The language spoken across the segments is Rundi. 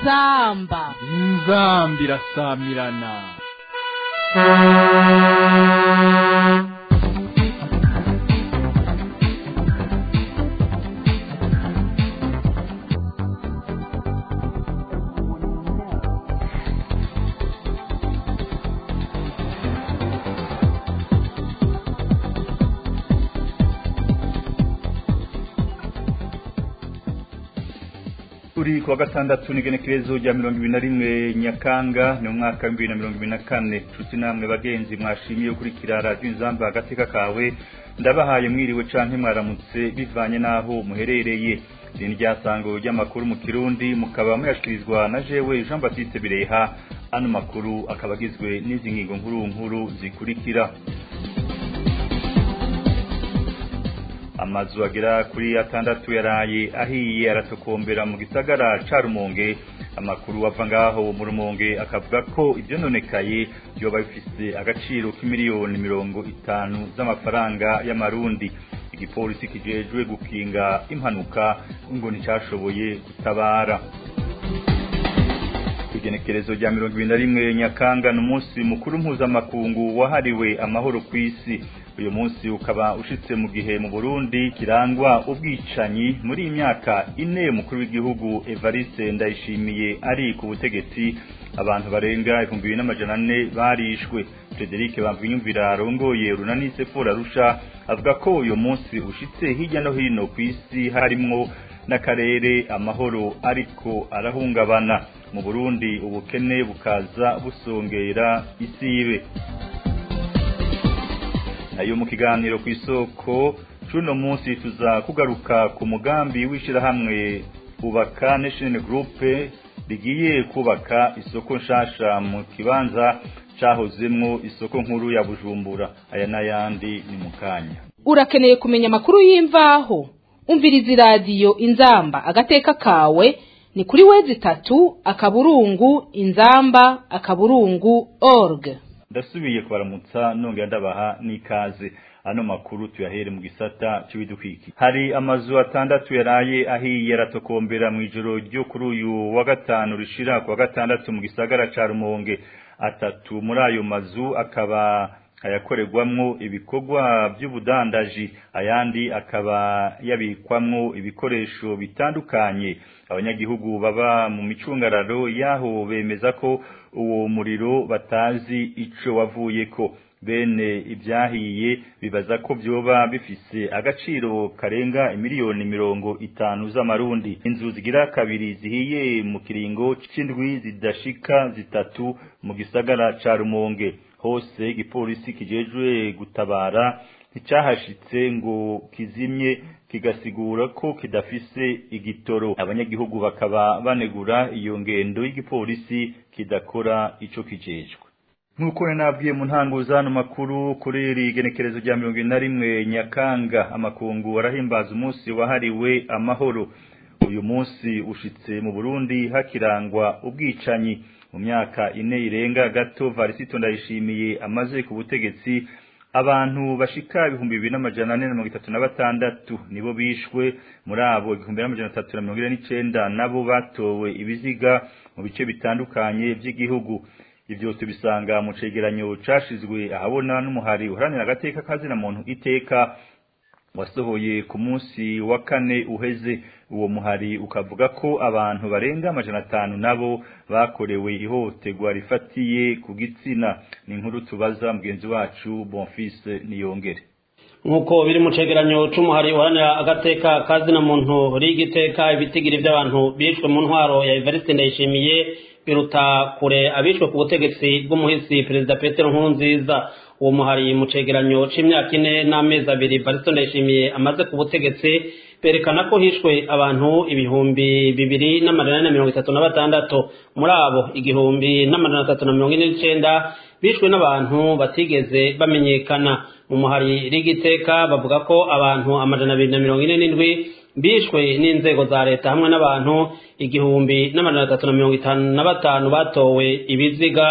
inzamba inzambi irasamirana turi kuwa gatandatu n'igenekerezo rya mirongo ibiri na rimwe nyakanga ni umwaka w'ibihumbi bibiri na mirongo ibiri na kane nshuti namwe bagenzi mwashimiye gukurikira radiyo inzamba agateka kawe ndabahaye mwiriwe canke mwaramutse bivanye n'aho muherereye iri ni ryasango ry'amakuru mu kirundi mukaba muyashikirizwa na jewe jean baptiste bireha ano makuru akaba agizwe n'izi ngingo nkuru nkuru zikurikira amazu agera kuri atandatu yaraye ahiye aratokombera mu gisagara ca rumonge amakuru ava ngaho mu rumonge akavuga ko ivyononekaye vyoba bifise agaciro k'imiliyoni mirongo itanu z'amafaranga y'amarundi igipolisi kijejwe gukinga impanuka ngo nticashoboye gutabara igenekerezo rya mirongo ibiri na rimwe nyakanga ni umunsi mukuru mpuzamakungu wahariwe amahoro ku isi uyu munsi ukaba ushitse mu gihe mu burundi kirangwa ubwicanyi muri iyi myaka ine umukuru w'igihugu evariste ndayishimiye ari ku butegetsi abantu barenga ibihumbi bibiri n'amajana ane barishwe frederic bamvinyumvira arongoye runani sefora rusha avuga ko uyu munsi ushitse hirya no hino ku isi harimwo n'akarere amahoro ariko arahungabana mu burundi ubukene bukaza busongera isibe nayo mu kiganiro ku isoko cuno munsi tuza kugaruka ku mugambi w'ishirahamwe ubaka national group rigiye kubaka isoko nshasha mu kibanza cahozemwo isoko nkuru ya bujumbura aya n'ayandi ni mu kanya urakeneye kumenya amakuru y'imvaho umviriza iradiyo inzamba agateka kawe ni kuri wezi itatu akaburungu inzamba akaburungu org ndasubiye kubaramutsa nongera ndabaha n'ikaze ano makuru tuyahere mu gisata cy'ibidukiki hari amazu atandatu yaraye ahiye aratokombera mu ijoro ryo kuri uyu wa gatanu rishira ku wa gatandatu mu gisagara ca rumonge atatu muri ayo mazu akaba ayakorerwamwo ibikorwa by'ubudandaji ayandi akaba yabikwamwo ibikoresho bitandukanye abanyagihugu baba mu micungararo yaho bemeza ko uwo muriro batazi ico wavuyeko bene ibyahiye bibaza ko byoba bifise agaciro karenga imiliyoni mirongo itanu z'amarundi inzu zigira kabiri zihiye mu kiringo c'indwi zidashika zitatu mu gisagara ca rumonge hose igipolisi kijejwe gutabara nticyahashitse ngo kizimye kigasigura ko kidafise igitoro abanyagihugu bakaba banegura iyo ngendo y'igipolisi kidakora ico kijejwe nk'uko nabwiye mu ntango z'ano makuru kuri iri genekerezo rya mirongo ine na rimwe nyakanga amakungu arahimbaza umunsi wahariwe amahoro uyu munsi ushitse mu burundi hakirangwa ubwicanyi mu myaka ine irenga gato varisito ndayishimiye amaze ku butegetsi abantu bashika ibihumbi bibiri n'amajana ane na mirongo itatu na batandatu nibo bishwe muri abo igihumbi n'amajana atatu na mirongo ine n'icenda nabo batowe ibiziga mu bice bitandukanye by'igihugu ivyo tubisanga mu cegeranyo cashizwe ahabona n'umuhari uharanira agateka kazina muntu iteka wasohoye ku munsi wa kane uheze uwo muhari ukavuga ko abantu barenga amajana atanu nabo bakorewe ihohoterwa rifatiye ku gitsina ni inkuru tubaza mugenzi wacu bonfise niyongere nk'uko biri mu cegeranyo c'umuhari uharanira agateka kazina muntu rigiteka ibitigiri by'abantu bishwe mu ntwaro ya Evariste Ndayishimiye biruta kure abishwe ku butegetsi bw'umuhisi perezida Petero Nkurunziza uwo muhari mu cegeranyo c'imyaka ine n'amezi abiri Evariste Ndayishimiye amaze ku butegetsi berekana ko hishwe abantu ibihumbi bibiri n'amajana na mirongo itatu na batandatu muri abo igihumbi n'amajana atatu na mirongo ine n'icenda bishwe n'abantu batigeze bamenyekana mu muhari rigiteka bavuga ko abantu amajana abiri na mirongo ine n'indwi bishwe n'inzego za leta hamwe n'abantu igihumbi n'amajana atatu na mirongo itanu na batanu batowe ibiziga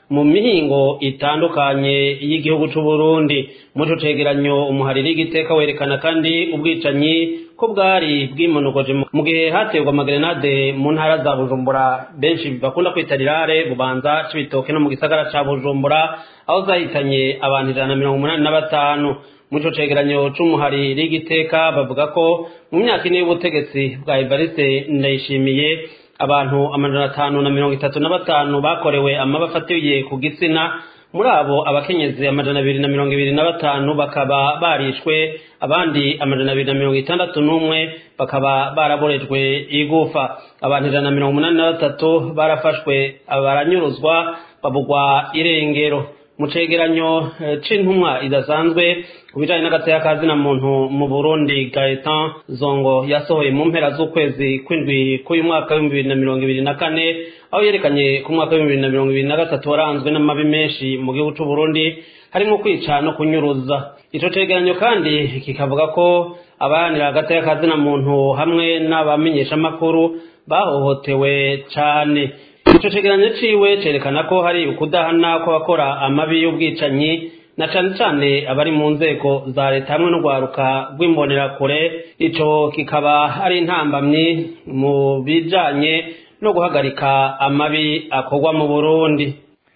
mu mihingo itandukanye y'igihugu c'u Burundi muri ico cegeranyo umuhariri w'igiteka werekana kandi ubwicanyi ko bwari bwimonogoje mu gihe haterwa amagerenade mu ntara za Bujumbura benshi bakunda kwita rirare bubanza c'ibitoke no mu gisagara ca Bujumbura aho zahitanye abantu ijana na mirongo umunani na batanu muri ico cegeranyo c'umuhariri w'igiteka bavuga ko mu myaka ine y'ubutegetsi bwa Evariste Ndayishimiye abantu amajana atanu na mirongo itatu na batanu bakorewe amaba afatiye ku gitsina muri abo abakenyezi amajana abiri na mirongo ibiri na batanu bakaba barishwe abandi amajana abiri na mirongo itandatu n'umwe bakaba baraborejwe igufa abantu ijana na mirongo umunani na batatu barafashwe baranyuruzwa babugwa irengero mu cegeranyo c'intumwa idasanzwe ku bijanye n'agateka ka zina muntu mu burundi gaetan zongo yasohoye mu mpera z'ukwezi kw'indwi k'uyu mwaka w'ibihumbi bibiri na mirongo ibiri na kane aho yerekanye ku mwaka w'ibihumbi bibiri na mirongo ibiri na gatatu waranzwe n'amabi menshi mu gihugu c'uburundi harimo kwica no kunyuruza ico cegeranyo kandi kikavuga ko abaharanira agateka ka zina muntu hamwe n'abamenyeshamakuru bahohotewe cane ico cegeranyo ciwe cerekana ko hari ukudahana kw'abakora amabi y'ubwicanyi na cane cane abari mu nzego za leta hamwe n'urwaruka rw'imbonerakure ico kikaba ari intambamyi mu bijanye no guhagarika amabi akorwa mu burundi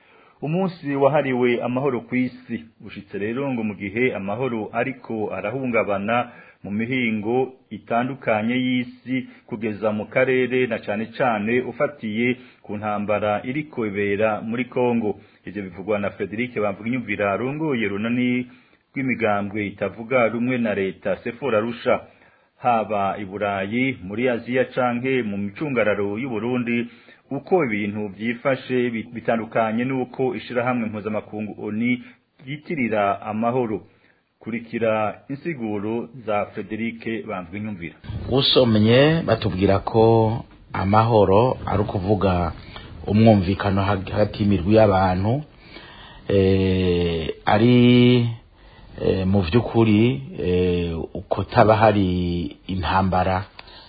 umunsi wahariwe amahoro ku isi ushitse rero ngo mu gihe amahoro ariko arahungabana mu mihingo itandukanye y'isi kugeza mu karere na cane cane ufatiye ku ntambara iriko ibera muri Kongo ivyo bivugwa na Frederic Bamvuginyumvira arongoye runani rw'imigambwe itavuga rumwe na leta Sefora Rusha haba i Burayi muri Aziya canke mu micungararo y'u Burundi uko ibintu vyifashe bitandukanye nuko ishirahamwe mpuzamakungu ONU ryitirira amahoro kurikira insiguro za Frederic Bamvuginyumvira usomye batubwira ko amahoro ari ukuvuga umwumvikano hagati y'imirwi y'abantu ari mu by'ukuri uko taba hari intambara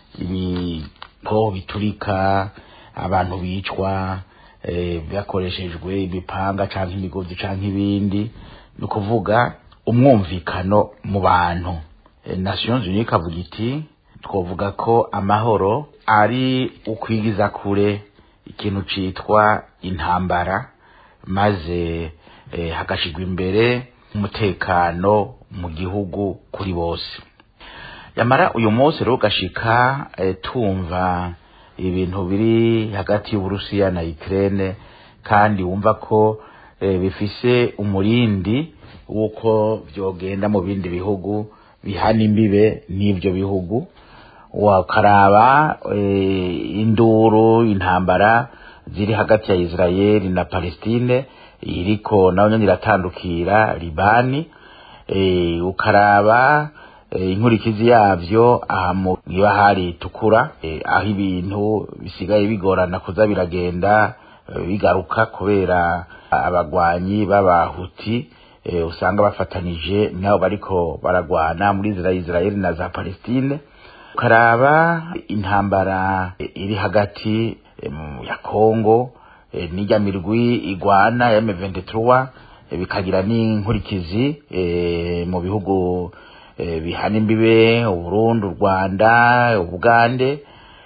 ibigo biturika abantu bicwa bakoreshejwe ibipanga cyangwa imigozi cyangwa ibindi ni ukuvuga umwumvikano mu bantu nations unies ikavuga iti twavuga ko amahoro ari ukwigiza kure ikintu citwa intambara maze eh, hagashigwa imbere umutekano mu gihugu kuri bose yamara uyu munsi rero ugashika eh, tumva ibintu biri hagati y'uburusiya na ukraine kandi wumva ko eh, bifise umurindi w'uko vyogenda mu bindi bihugu bihana imbibe n'ivyo bihugu wakaraba eh, induru intambara ziri hagati ya Israeli na Palestine iriko nayo nyene iratandukira Libani eh, ukaraba eh, inkurikizi yavyo aha mu ibahari itukura eh, aho ibintu bisigaye bigorana kuza biragenda eh, bigaruka kubera abagwanyi b'abahuti eh, usanga bafatanije nabo bariko baragwana muri Israeli na za Palestine ukaraba intambara iri hagati ya Kongo n'ijya mirwi igwana ya M23 bikagira n'inkurikizi mu bihugu bihana imbibe Uburundi u Rwanda Ugande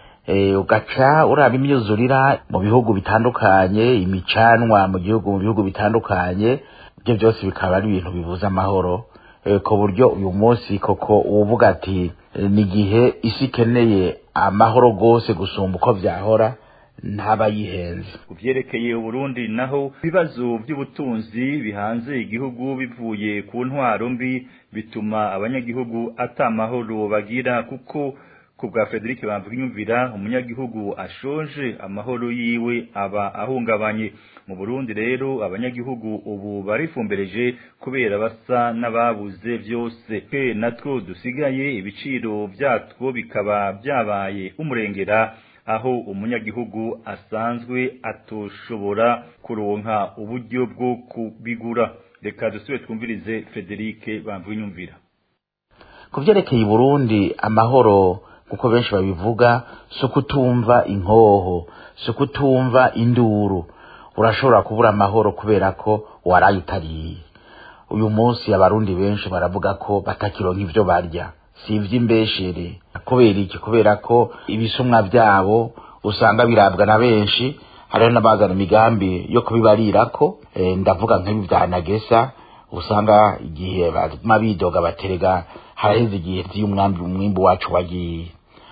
ugaca uraba imyuzurira mu bihugu bitandukanye imicanwa mu gihugu mu bihugu bitandukanye ibyo byose bikaba ari ibintu bibuza amahoro ku buryo uyu munsi koko uvuga ati ni igihe isi ikeneye amahoro rwose gusumba uko byahora ntaba yihenze ku byerekeye uburundi naho ibibazo by'ubutunzi bihanze igihugu bivuye ku ntwaro mbi bituma abanyagihugu atamahoro bagira kuko ku bwa Frederic Bamvuginyumvira umunyagihugu ashonje amahoro yiwe aba ahungabanye mu Burundi rero abanyagihugu ubu barifumbereje kubera basa n'ababuze byose ke natwo dusigaye ibiciro byatwo bikaba byabaye umurengera aho umunyagihugu asanzwe atoshobora kuronka uburyo bwo kubigura reka dusubire twumvirize Frederic Bamvuginyumvira ku byerekeye Burundi amahoro kuko benshi babivuga so kutumva inkoho so kutumva induru urashobora kubura amahoro kubera ko waraye utariye uyu munsi abarundi benshi baravuga ko batakironka ivyo barya si ivy'imbeshere kubera iki kubera ko ibisumwa vyabo usanga birabwa na benshi hariho n'abazana imigambi yo kubibarirako e, ndavuga nk'ibi vya nagesa usanga igihe baguma bidoga baterega haraheze igihe vy'umwambi umwimbu wacu wagiye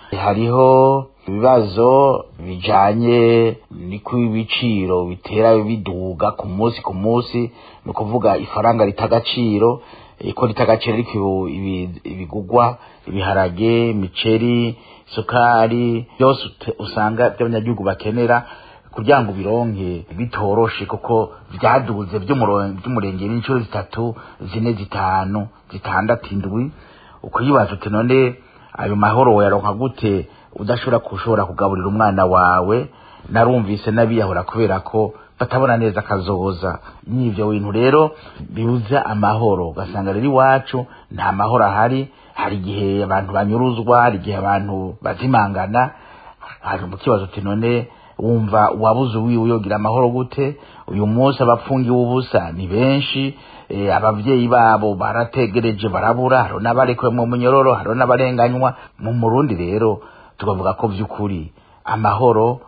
hariho ibibazo bijanye niko ibiciro bitera biduga ku munsi ku munsi ni ukuvuga ifaranga rita agaciro ko rita agaciro ariko ibigugwa ibiharage imiceri isukari byose usanga by'abanyagihugu bakenera kugira ngo bironke bitoroshe kuko vyaduze vy'umurengera inshuro zitatu zine zitanu zitandatu indwi ukuyibaza uti none ayo mahoro woyaronka gute udashobora kushobora kugaburira umwana wawe narumvise n'abiyahura kubera ko batabona neza akazoza n'ivyo bintu rero bibuza amahoro ugasanga rero iwacu nta mahoro ahari hari igihe abantu banyuruzwa hari igihe abantu bazimangana hari mu kibazo uti none wumva wabuze uwiwe yogira amahoro gute uyu munsi abapfungiwe ubusa ni benshi e, abavyeyi babo barategereje barabura hariho n'abarekuwe mu munyororo hariho n'abarenganywa mu murundi rero tukavuga ko vy'ukuri amahoro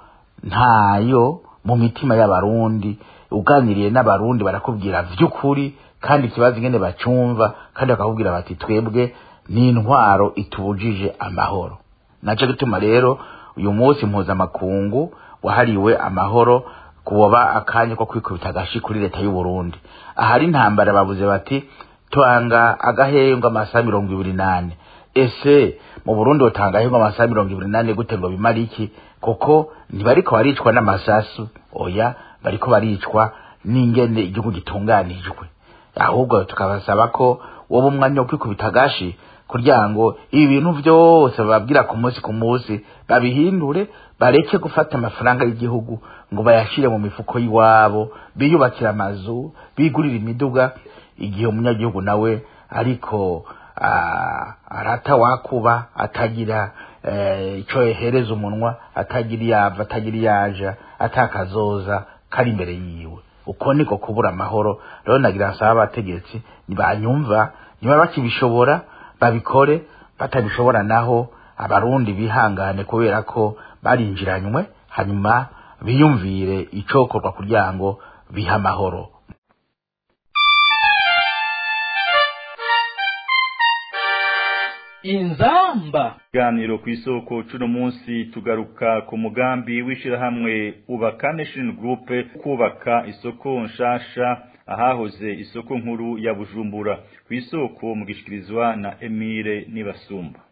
ntayo mu mitima y'abarundi uganiriye n'abarundi barakubwira vy'ukuri kandi ikibazo ingene bacumva kandi bakakubwira bati twebwe ni intwaro itubujije amahoro naco gituma rero uyu munsi mpuzamakungu wahariwe amahoro kuboba akanya ko kwikubita agashi kuri leta y'u Burundi ahari intambara bavuze bati twanga agahengwa amasaha mirongo ibiri nane ese mu Burundi utanga ahengwa amasaha mirongo ibiri nane gute ngo bimara iki kuko ntibariko baricwa n'amasasu oya bariko baricwa n'ingene igihugu gitunganijwe ahubwo tukabasaba ko woba umwanya wo kwikubita agashi kugira ngo ibi bintu byose bababwira ku munsi ku munsi babihindure bareke gufata amafaranga y'igihugu ngo bayashire mu mifuko y'iwabo biyubakire amazu bigurire imiduga igihe umunyagihugu nawe ariko arata wakuba atagira icyo yehereza umunwa atagira iyava atagira iyaja atakazoza kari imbere yiwe uko niko kubura amahoro rero nagira nsaba abategetsi ntibanyumva niba bakibishobora babikore batabishobora naho abarundi bihangane kubera ko barinjiranywe hanyuma biyumvire icokorwa kugira ngo bihe amahoro inzamba ganiro ku isoko cuno munsi tugaruka ku mugambi w'ishirahamwe ubaka nation group kubaka isoko nshasha ahahoze isoko nkuru ya bujumbura ku isoko mugishikirizwa na emile nibasumba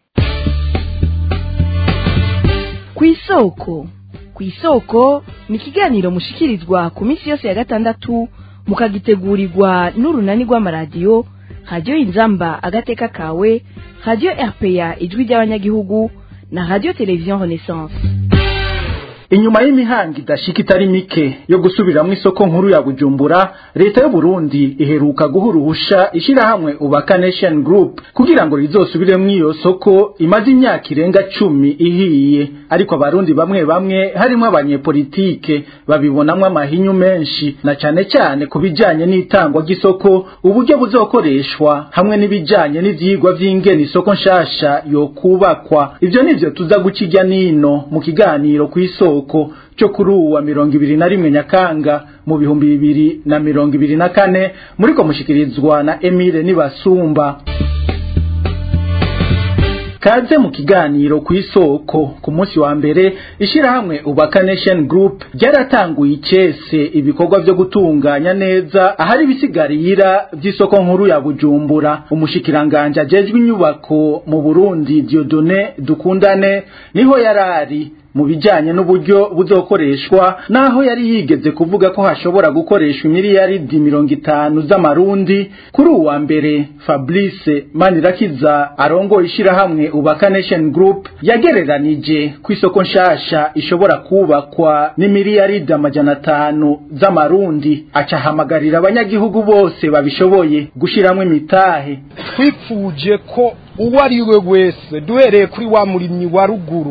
ku isoko ku isoko ni ikiganiro mushikirizwa ku minsi yose ya gatandatu mukagitegurirwa n'urunani rw'amaradiyo radiyo inzamba agateka kawe radiyo rpa ijwi ry'abanyagihugu na radiyo televiziyo renaissance inyuma y'imihanga idashika itari mike yo gusubiramwo isoko nkuru ya bujumbura leta y'u Burundi iheruka guha uruhusha ishirahamwe ubaka nation group kugira ngo rizosubiremwo iyo soko imaze imyaka irenga cumi ihiye ariko abarundi bamwe bamwe harimwo abanyepolitike babibonamwo amahinyu menshi na cane cane ku bijanye n'itangwa ry'isoko uburyo buzokoreshwa hamwe n'ibijanye n'ivyigwa vy'ingene isoko nshasha yokubakwa ivyo nivyo tuza guca irya nino mu kiganiro kw'isoko isoko cyo kuri uwa mirongo ibiri na rimwe nyakanga mu bihumbi bibiri na mirongo ibiri na kane muriko mushikirizwa na Emile Nibasumba kaze mu kiganiro ku isoko ku munsi wa mbere ishirahamwe ubaka nation group ryaratanguye icese ibikorwa vyo gutunganya neza ahari ibisigarira vy'isoko nkuru ya bujumbura umushikiranganje ajejwe inyubako mu burundi diodone dukundane niho yarari mu bijanye n'uburyo buzokoreshwa naho yari yigeze kuvuga ko hashobora gukoreshwa imiliyaridi mirongo itanu z'amarundi kuri uwa mbere fabrice manirakiza arongoye ishirahamwe ubaka nation group yagereranije ku isoko nshasha ishobora kubakwa n'imiliyaridi amajana atanu z'amarundi acahamagarira abanyagihugu bose babishoboye gushiramwo imitahe twipfuje ko uwo ari we wese duhereye kuri wa murimyi wa ruguru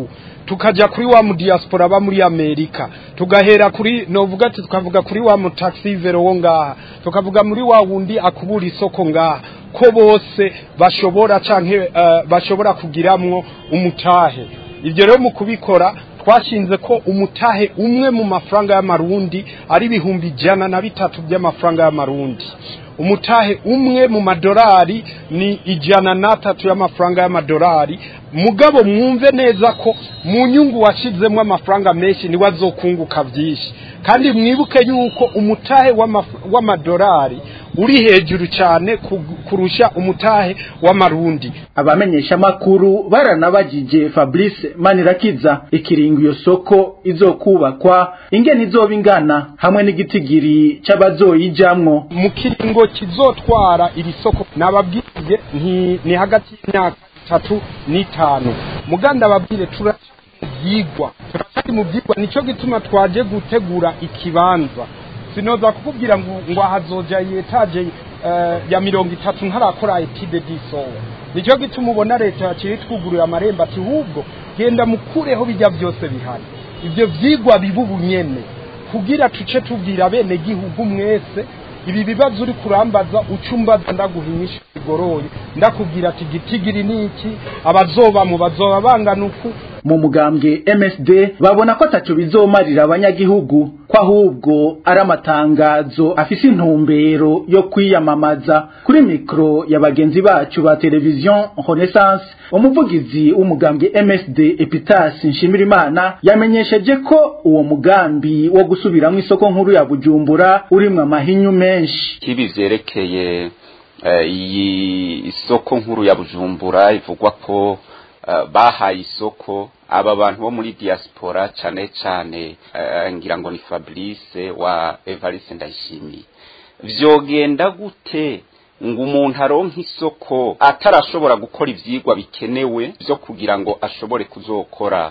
tukajya kuri wa mu diaspora aba muri amerika tugahera kuri novuga ati tukavuga kuri wa mu taxivero wo ngaha tukavuga muri wa wundi akubura isoko ngaha ko bose bashobora canke uh, bashobora kugiramwo umutahe ibyo rero mu kubikora twashinze ko umutahe umwe mu mafaranga y'amarundi ari ibihumbi ijana na bitatu by'amafaranga y'amarundi umutahe umwe mu madolari ni ijana n'atatu y'amafaranga y'amadolari mugabo mwumve neza ko mu nyungu washyizemo amafaranga menshi niwe azokunguka byinshi kandi mwibuke yuko umutahe w'amadolari uri hejuru cyane kurusha umutahe w'amarundi abamenyesha makuru baranabagije Fabrice Manirakiza ikiringo iyo soko izokubakwa ingene izoba ingana hamwe n'igitigiri c'abazoyijamwo mu kiringo kizotwara iri soko nababwiye ni hagati y'imyaka itatu n'itanu muganda babwire turaca byigwa turacyari mu byigwa nicyo gituma twaje gutegura ikibanza sinoza kukubwira ngo ngo ahazoja yetaje uh, ya mirongo itatu ntarakora etide disowa nicyo gituma ubona leta yakiri twugurura amarembo ati hubwo genda mukureho bijya byose bihari ibyo vyigwa biba ubunyene kugira tuce tubwira bene gihugu mwese ibi bibazo uri kurambaza ucumbaza ndaguha inyishu igoroye ndakubwira ati gitigiri niki abazoba mu bazoba bangana uku mu mugambwe MSD babona ko ataco bizomarira abanyagihugu ko ahubwo ari amatangazo afise intumbero yo kwiyamamaza kuri mikro ya bagenzi bacu ba televizion Renaissance umuvugizi w'umugambwe MSD Epitas Nshimirimana yamenyesheje ko uwo mugambi wo gusubiramwo isoko nkuru ya Bujumbura urimwe amahinyu menshi kibi vyerekeye iyi isoko nkuru ya Bujumbura ivugwa ko bahaye isoko aba bantu bo muri diaspora cyane cyane ngira ngo ni Fabrice wa Evariste Ndayishimiye vyogenda gute ngo umuntu aronke isoko atarashobora gukora ivyigwa bikenewe byo kugira ngo ashobore kuzokora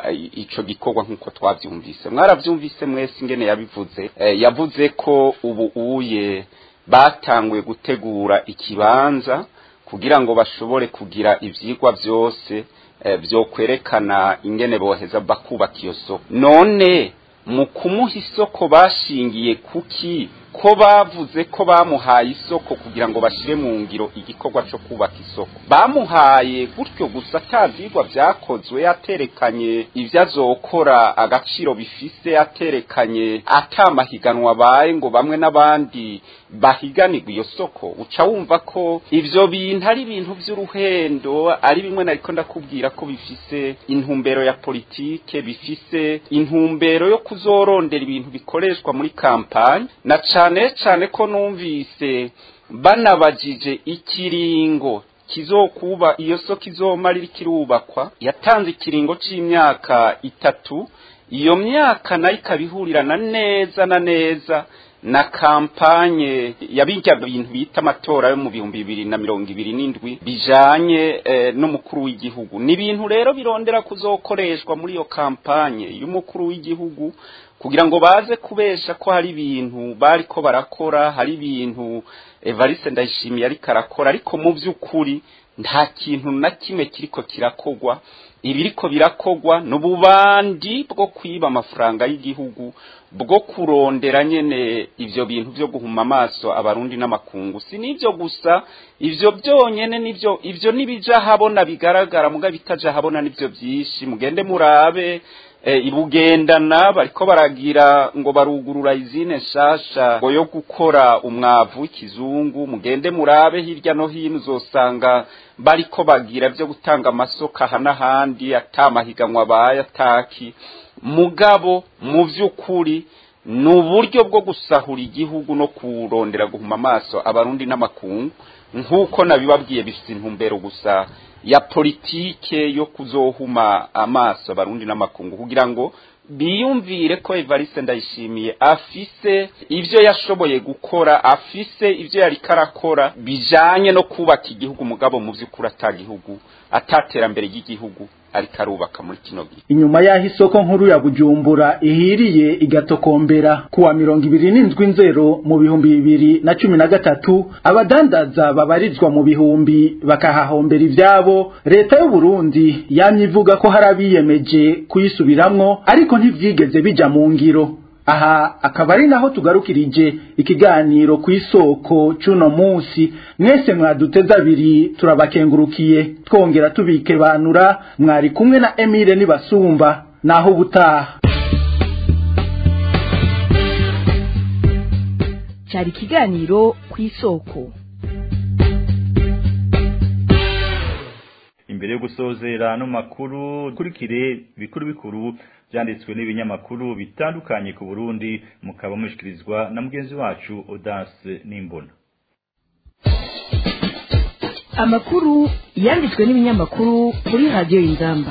ico gikorwa nk'uko twavyumvise mwaravyumvise mwese ingene yabivuze yavuze ko ubu uye batanguye gutegura ikibanza kugira ngo bashobore kugira ivyigwa byose byo kwerekana ingene boheza bakubaka iyo soko none mu kumuha isoko bashingiye kuki ko bavuze ko bamuhaye isoko kugira ngo bashire mu ngiro igikorwa cyo kubaka isoko bamuhaye gutyo gusa atavyigwa vyakozwe yaterekanye ivyo azokora agaciro bifise yaterekanye atamahiganwa baye ngo bamwe n'abandi bahiganirwa iyo soko uca wumva ko ivyo bintu ari ibintu vy'uruhendo ari bimwe nariko ndakubwira ko bifise intumbero ya politike bifise intumbero yo kuzorondera ibintu bikoreshwa muri kampanye na cane cane ko numvise banabajije ikiringo kizokuba iyo soko izomara ikirubakwa yatanze ikiringo c'imyaka itatu iyo myaka nayo ikabihurirana neza na neza na kampanye yabijya bintu bita amatora yo mu bihumbi bibiri na mirongo ibiri n'indwi bijanye eh, n'umukuru w'igihugu ni ibintu rero birondera kuzokoreshwa muri iyo kampanye y'umukuru w'igihugu kugira ngo baze kubesha ko hari ibintu bariko barakora hari ibintu Evariste Ndayishimiye ariko arakora ariko mu by'ukuri nta kintu na kimwe kiriko kirakogwa ibiriko birakogwa n'ububandi bwo kwiba amafaranga y'igihugu bwo kurondera nyene ivyo bintu vyo guhuma amaso abarundi n'amakungu si nivyo gusa ivyo byonyene nivyo ivyo nibija habona bigaragara muga bitaja habona nivyo byinshi mugende murabe e, ibugendana bariko baragira ngo barugurura izine nshasha ngo yo gukora umwavu w'ikizungu mugende murabe hirya no hino uzosanga bariko bagira vyo gutanga amasoko aha n'ahandi atamahiganwa baye ataki mugabo mu vy'ukuri ni uburyo bwo gusahura igihugu no kurondera guhuma amaso abarundi n'amakungu nk'uko nabibabwiye bifite intumbero gusa ya politike yo kuzohuma amaso abarundi n'amakungu kugira ngo biyumvire ko Evariste Ndayishimiye afise ivyo yashoboye gukora afise ivyo yari karakora bijanye no kubaka igihugu mugabo mu vy'ukuri atagihugu ataterambere ry'igihugu ariko arubaka muri kino gihe inyuma y'aho isoko nkuru ya bujumbura ihiriye igatokombera kuwa mirongo ibiri n'indwi nzero mu bihumbi bibiri na cumi na gatatu abadandaza babarizwa mu bihumbi bakahahombera ivyabo leta y'u Burundi yamye ivuga ko hari abiyemeje kuyisubiramwo ariko ntivyigeze bija mu ngiro aha akaba ari naho tugarukirije ikiganiro ku isoko c'uno munsi mwese mwaduteze abiri turabakengurukiye twongera tubikebanura mwari kumwe na Emile Nibasumba naho ubutaha cyari ikiganiro ku isoko imbere yo gusozera ano makuru kurikire bikuru bikuru byanditswe n'ibinyamakuru bitandukanye ku Burundi mukaba mushikirizwa na mugenzi wacu Audace Nimbona amakuru yanditswe n'ibinyamakuru kuri radiyo y'ingamba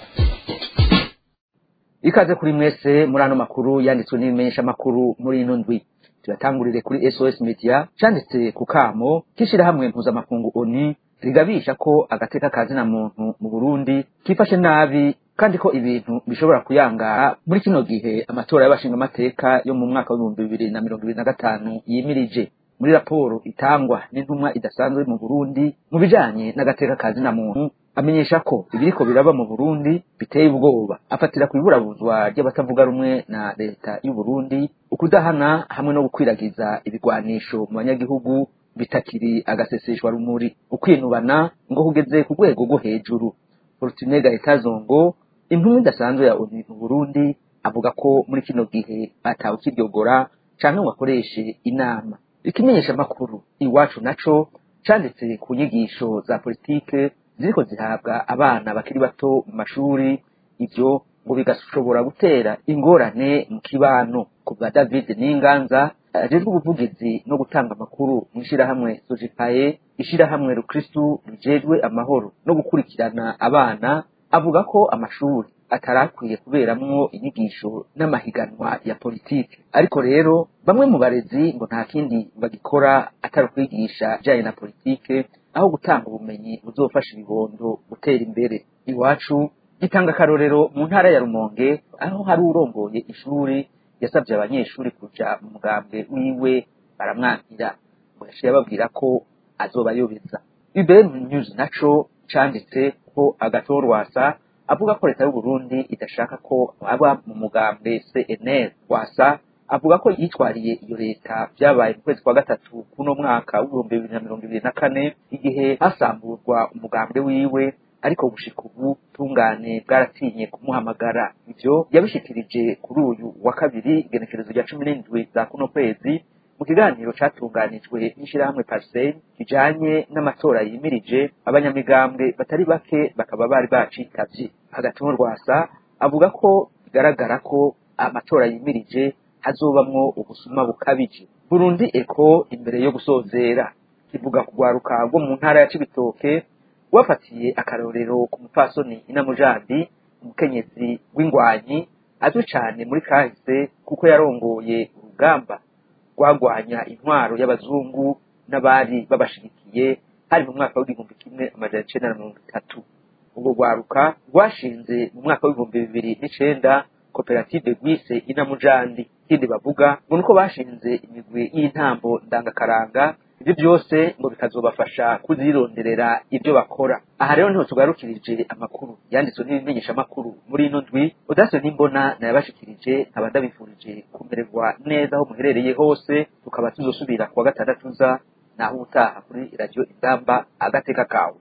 ikaze kuri mwese muri ano makuru yanditswe n'ibimenyeshamakuru muri ino ndwi tuyatangurire kuri sos media cyanditse ku kamo k'ishyirahamwe mpuzamakungu oni rigabisha ko agateka kazina muntu mu burundi kifashe nabi kandi ko ibintu bishobora kuyangara muri kino gihe amatora y'abashingamateka yo mu mwaka w'ibihumbi bibiri na mirongo ibiri na gatanu yimirije muri raporo itangwa n'intumwa idasanzwe mu burundi mu bijanye n'agateka kazina muntu amenyesha ko ibiriko biraba mu burundi biteye ubwoba afatira ku iburabuzwa ry'abatavuga rumwe na leta y'u burundi ukudahana hamwe no gukwiragiza ibigwanisho mu banyagihugu bitakiri agaseseshwa rumuri ukwinubana ngo kugeze ku rwego rwo hejuru Fortune Gaetazongo intumwa idasanzwe ya ONU mu Burundi avuga ko muri kino gihe atawe kiryogora canke ngo akoreshe inama ikimenyesha makuru iwacu naco canditse ku nyigisho za politike ziriko zihabwa abana bakiri bato mu mashuri ivyo ngo bigashobora gutera ingorane mu kibano ku bwa David Ninganza ajejwe ubuvugizi no gutanga amakuru mu ishirahamwe Sojipaye ishirahamwe Rukristu rijejwe amahoro no gukurikirana abana avuga ko amashuri atarakwiye kuberamwo inyigisho n'amahiganwa ya politike ariko rero bamwe mu barezi ngo nta kindi bagikora atari ukwigisha bijanye na politike aho gutanga ubumenyi buzofasha ibibondo gutera imbere iwacu gitanga akarorero mu ntara ya Rumonge aho hari urongoye ishuri yasabye abanyeshuri kuja mu mugambwe wiwe baramwankira ngo yaciye ababwira ko azobayobeza IBM News naco canditse ko agatorwasa avuga ko leta y'u Burundi idashaka ko aba mu mugambwe CNL wasa avuga ko yitwariye iyo leta byabaye mu kwezi kwa gatatu kuno mwaka w'ibihumbi bibiri na mirongo ibiri na kane igihe hasamburwa umugambwe wiwe ariko gushika ubu tungane bwaratinye kumuhamagara ivyo yabishikirije kuri uyu wa kabiri igenekerezo rya cumi n'indwi za kuno kwezi mu kiganiro catunganijwe n'ishirahamwe Parsel kijanye n'amatora yimirije abanyamigambwe batari bake bakaba bari bacitavye hagati mu rwasa avuga ko bigaragara ko amatora yimirije hazobamwo ubusuma bukabije Burundi Eko imbere yo gusozera kivuga kugwaruka rwo mu ntara ya Cibitoke wafatiye akarorero ku mupfasoni inamujandi umukenyezi w'ingwanyi azwi cane muri kahise kuko yarongoye urugamba rwagwanya intwaro y'abazungu n'abari babashigikiye hari mu mwaka w'igihumbi kimwe amajana icenda na mirongo itatu ubwo rwaruka rwashinze mu mwaka w'ibihumbi bibiri n'icenda koperative gwise inamujandi ikindi bavuga ngo nuko bashinze imigwi y'intambo ndangakaranga ibyo byose ngo bikazobafasha kuzironderera ibyo bakora aha rero niho tugarukirije amakuru yanditswe n'ibimenyesha amakuru muri ino ndwi udase n'imbona nayabashikirije nkaba ndabifurije kumererwa neza aho muherereye hose tukaba tuzosubira kuwa gatandatu uza naho utaha kuri radiyo ingamba agateka kawe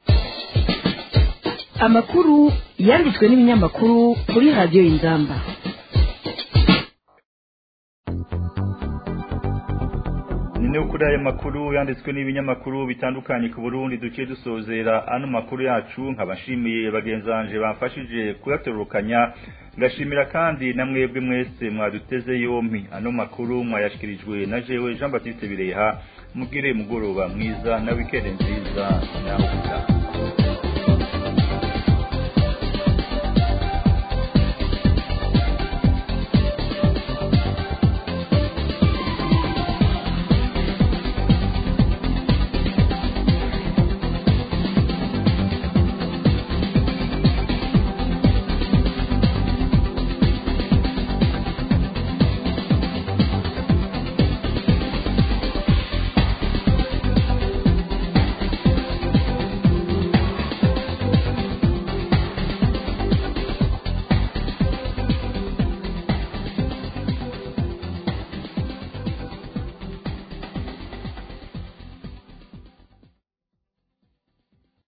amakuru yanditswe n'ibinyamakuru kuri radiyo ingamba ni kuri aya makuru yanditswe n'ibinyamakuru bitandukanye ku Burundi duciye dusozera ano makuru yacu nkabashimiye bagenzi banje bamfashije kuyatororokanya ngashimira kandi na mwebwe mwese mwaduteze yompi ano makuru mwayashikirijwe na jewe Jean Baptiste Bireha mugire mugoroba mwiza na weekend nziza naho utaha